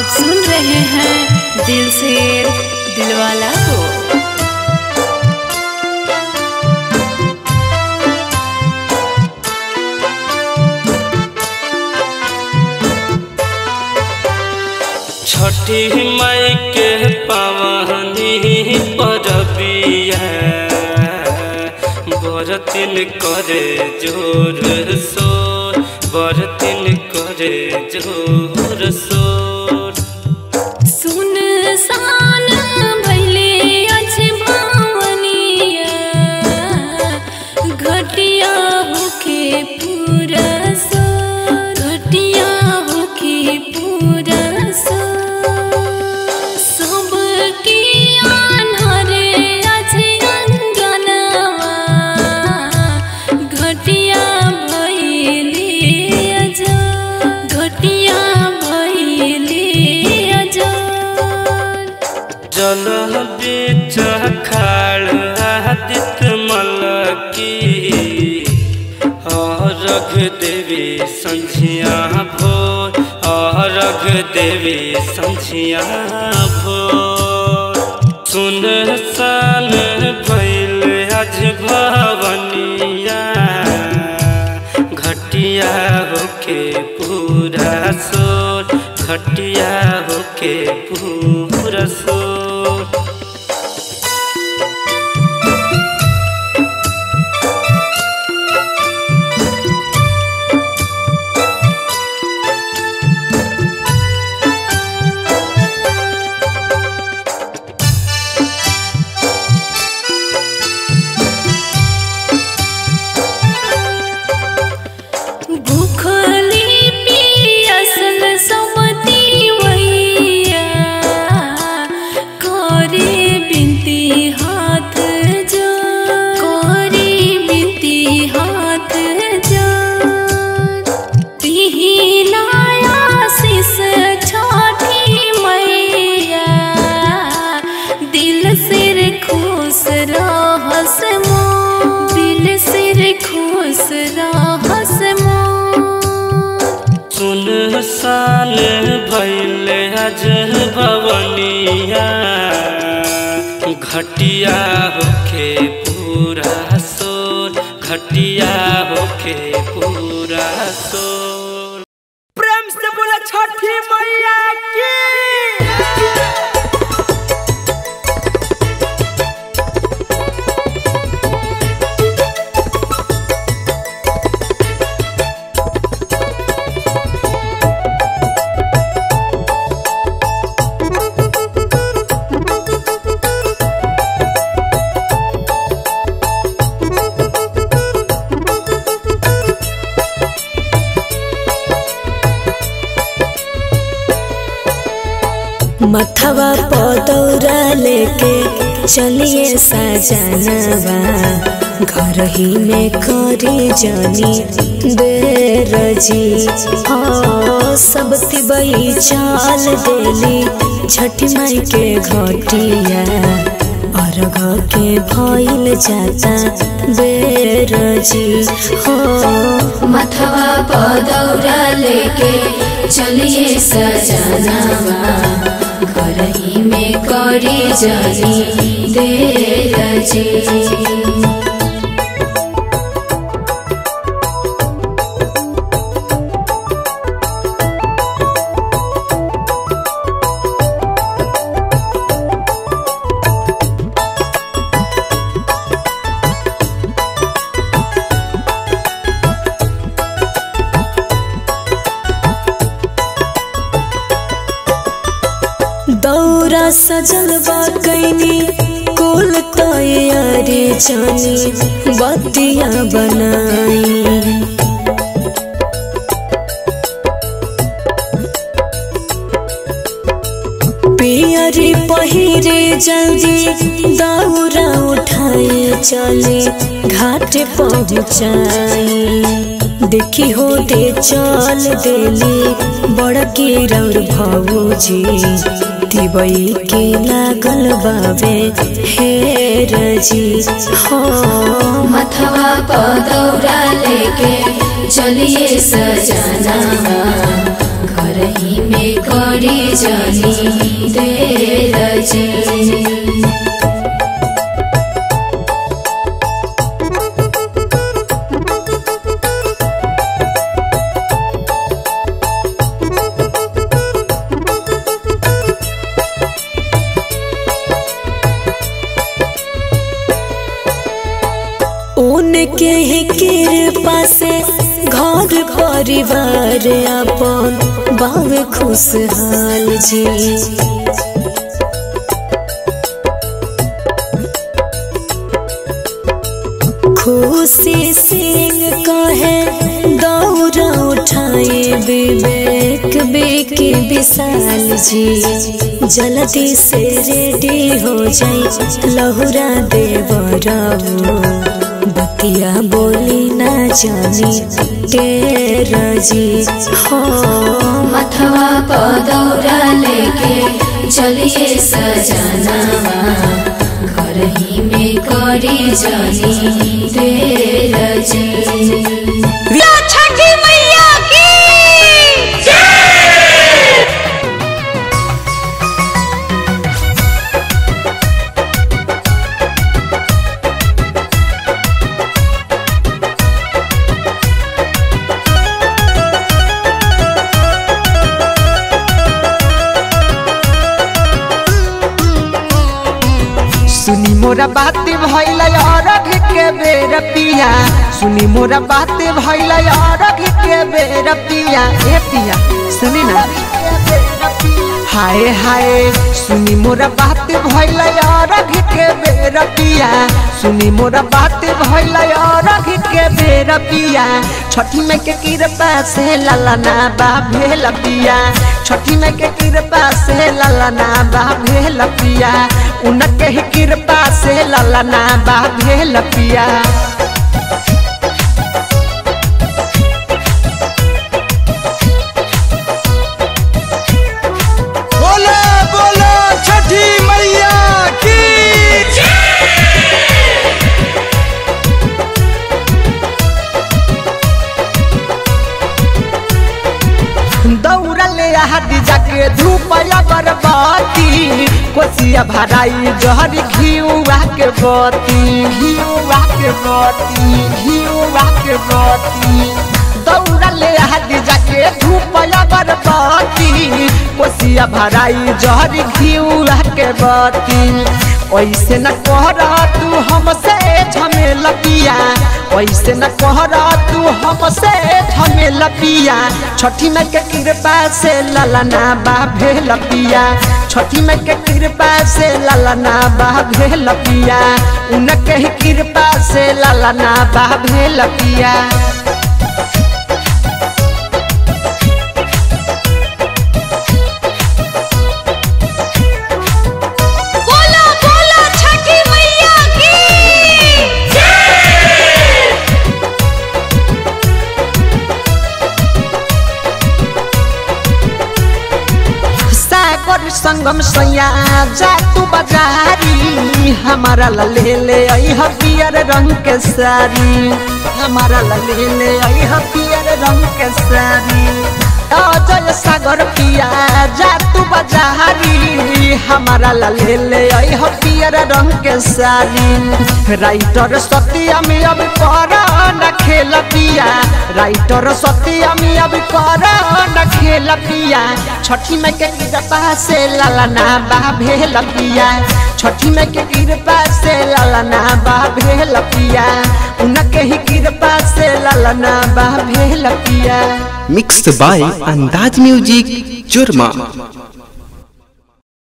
आप सुन रहे हैं दिल से दिलवाला को छठी मई के पवनी परबिया बरतिन करे जोर सोर बरतिन करे जोर सोर सुन सान भैले अछि भावनिया घटिया होके पूरा सो घटिया होके पूरा सो सब की आन्हरे अछि अंगनवा घटिया भैले अजो घटिया भैले अजो जल बीच खाड़ आदित मलकी रघ देवी संझिया भोर रघ देवी संझिया भोर सुन सान भैल अज भवनिया घटिया होके पूरा सोर घटिया होके पूरा सोर भूखली पियासल समती वैया करे बिनती हाथ जो करे बिनती हाथ जो पिहिलाया शिष छठी मैया दिल सिर खुश रहस मो दिल सिर खुश रहस मो सुन सान भैल अज भवनिया घटिया होके पूरा सोर घटिया होके पूरा सोर प्रेम से बोला छठी मैया की मथवा पदौरा लेके चलिए सजनवा घर ही में करी जानी बेरजी हाँ सब तिबई चाल देली छठ माई के घटिया अर्घ के भइल जाता बेरजी हो मथवा पदौरा लेके चलिए सजनावा घर ही में करी जानी देर जी दौरा सजल बा कैनी कुल तैयारी जानी बतिया बनाई पियरी पहिरे जल्दी दौरा उठाए चले घाट पहुँचाई देखी हो दे चल देली बड़की रौर भौजी तिबई के लागल बावे हे रजी हो मथवा पदौरा लेके चलिए सजनावा घर ही में करी जानी देर जी उनके ही कृपा से घर परिवार अपन बावे खुशहाल जी खुशी सिंह कहे दौरा उठाए विवेक बेके विशाल जी जल्दी से रेडी हो जाए लहुरा देवराऊ बतिया बोली ना जानी तेरा जी हो मथवा पदौरा लेके चलिए सजनावा घर ही में करी जानी तेरा जी छठी मैया की सुनी मोरा बात भैला अरघ के बेर पिया सुनी मोरा बात भैला अरघ के बेर पिया ए पिया सुनी ना हाय हाय सुनी मोरा बात भैला अरघ के बेर पिया सुनी मोरा बात भैला अरघ के बेर पिया छठी में के कृपा से ललना बा भेल पिया छठी में के कृपा से ललना बा भेल पिया उनके ही कृपा से ललना बा भेल पिया बोलो बोलो छठी मैया की दौड़ले हाथी जाके धूप अगरबत्ती कोसिया भराई जहर घिउआ के बत्ती घिउआ के बत्ती घिउआ के बत्ती दौड़ले हाथी जाके धूप अगरबत्ती कोसिया भराई जहर घिउआ के बत्ती ऐसे न कहरा तू हमसे झमेला पिया ऐसे न कहरा तू हमसे झमेला पिया छठी में के कृपा से ललना बा भेल पिया छठी में के कृपा से ललना बा भेल पिया उनके ही कृपा से ललना बा भेल पिया बोलो बोलो छठी मैया की सागर संगम सैया जा तू बाजारी हमारा ला ले ले आई ह पियर रंग के साड़ी हमारा ला ले ले आई ह पियर रंग के साड़ी अजय सागर पिया जा तू बाजारी हमारा ला ले ले आई ह पियर रंग के साड़ी राइटर सत्यम अब कर न खेल पिया राइटर सत्यम अब कर न खेल पिया छठी में के कृपा से ललना बा भेल पिया छठी में के कृपा से ललना बा भेल पिया उनके ही कृपा से ललना बा भेल पिया मिक्स्ड बाय अंदाज म्यूजिक जुर्मा